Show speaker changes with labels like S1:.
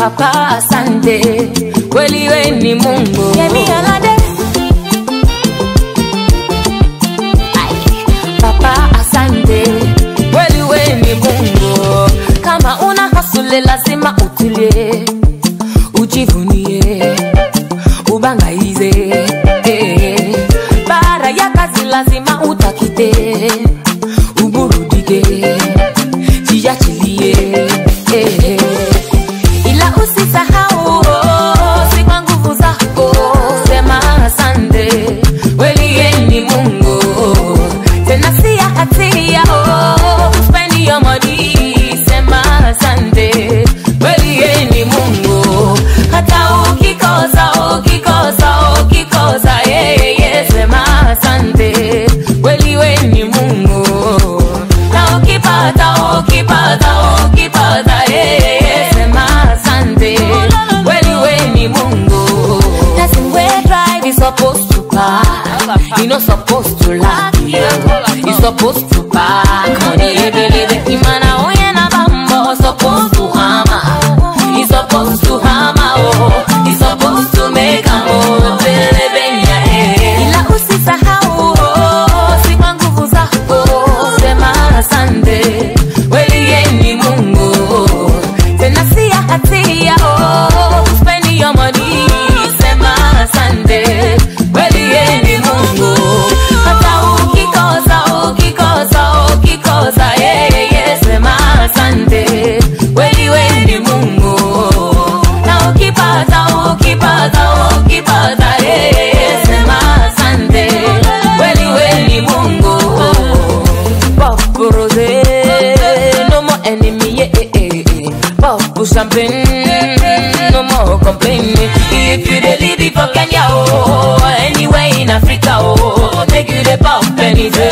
S1: papa asante kweli we ni mungu
S2: Yemi Alade.
S1: papa asante kweli we ni mungu kama una hasule lazima utulie ujivunie ubangaize eh. bara ya kazi lazima utakite uburudike jiachilie eh. ila usisahau oh, si kwa nguvu zako sema asante kweli yeye ni mungu tena si ya hatia oh, spend your money sema asante kweli yeye ni mungu hata ukikosa ukikosa ukikosa yeye sema asante kweli we ni mungu na ukipata ukipata ukipata yeye sema asante kweli we ni mungu Person wey drive is supposed to park you no supposed to laugh you supposed to park money ebelebe imana onye na bambo supposed to hammer he supposed to hammer oh he supposed to make am oh belebe nya eh ila usisahau oh si kwa nguvu zako sema asante kweli yeye ni mungu tena si ya hatia oh spend your money sema asante kweli yeye ni mungu hata ukikosa ukikosa ukikosa yeye sema asante kweli wewe ni mungu na ukipata ukipata ukipata yeye sema asante kweli wewe ni mungu Pop rose, no more enemy, yeah, yeah, yeah. Pop champagne, no more complaining. If you dey live it for Kenya, oh, anywhere in Africa, oh, make you dey pop anything.